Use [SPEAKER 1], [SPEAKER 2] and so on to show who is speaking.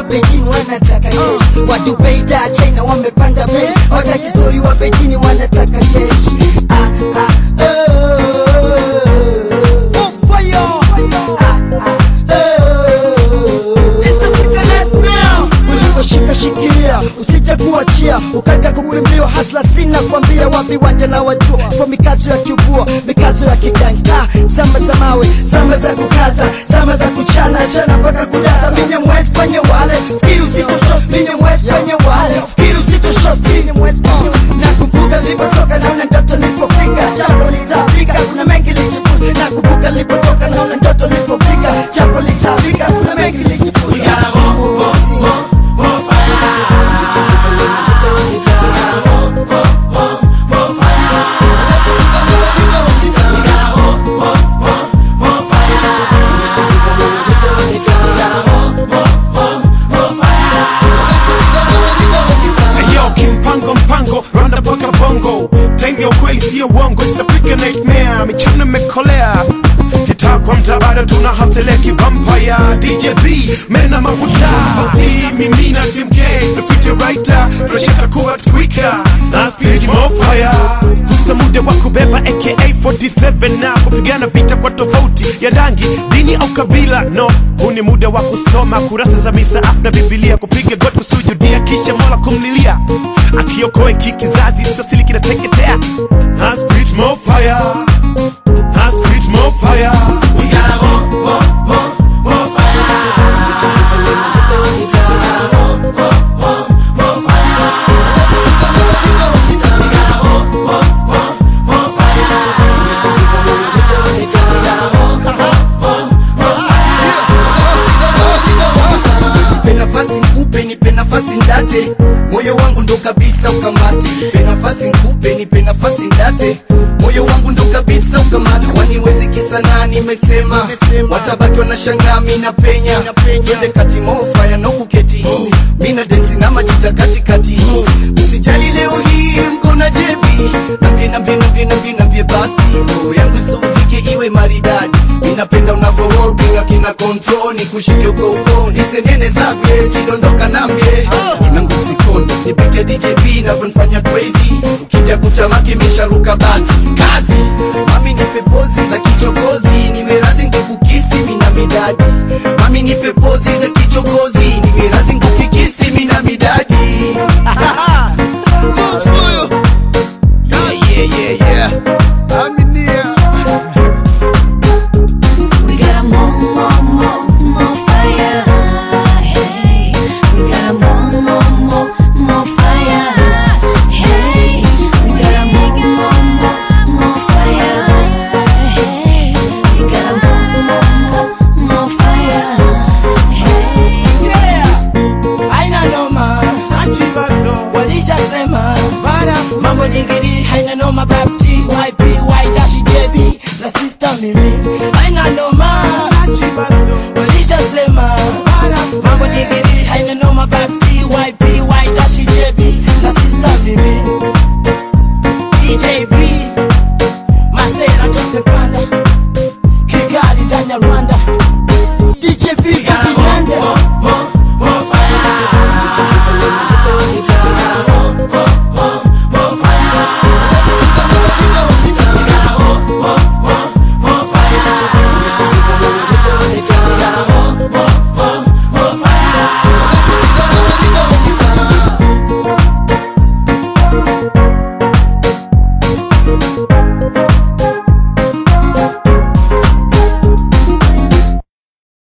[SPEAKER 1] wa Beijing wanataka kesh watu Beida China wamepanda bei wataki story wa Beijing wanataka kesh ah, ah, oh, fire ah, ah, oh. East Africa Net now. uliposhika shikilia usije kuachia ukaja kukwimbiwa hasla sina kwambia wapi wanja na wajua kwa mikazo ya kiubua mikazo ya kigangsta zama za mawe zama za kukaza zama za kuchana chana mpaka kudata minye mwezi kwenye wale fikiri usitoshost minye mwezi kwenye wale fikiri usitoshost minye mwezi kwenye nakumbuka nilipotoka naona ndoto nilipofika jambo litafika kuna mengi lijifunza nakumbuka nilipotoka naona ndoto nilipofika jambo litafika kuna mengi lijifunza
[SPEAKER 2] Ayo, kimpango mpango rwanda mpaka bongo time ya ukweli siyo uongo East Africa nightmare michano imekolea kitaa kwa mtaa bado tuna hasele kivampire DJB mena mafuta T mimi na Team K the future writer tunashaka kuwa twika na speed more fire husa muda wa kubeba aka 47 na kupigana vita kwa tofauti ya rangi dini au kabila no huu ni muda wa kusoma kurasa za misaafu na bibilia kupiga god kusujudia kisha mola kumlilia akiokoe kikizazi sasili kinateketea na speed more fire na speed more fire we gotta more more more more fire
[SPEAKER 3] nipe nafasi nkupe nipe nafasi ndate moyo wangu ndo kabisa ukamate nipe nafasi nkupe nipe nafasi ndate moyo wangu ndo kabisa ukamate waniwezi kisana nimesema watabaki wanashangaa mina penya twende kati mofaya no kuketi mina densi na majita katikati usijali leo hii mkona jebi nambie nambie nambie nambie nambie basi roho yangu isuzike iwe maridadi minapenda unavo roll bila kina control ni kushike uko uko hizi nene zake kidondoka nambie inangu sikondo nipite DJP navyonifanya crazy ukija kutamaki misharuka bati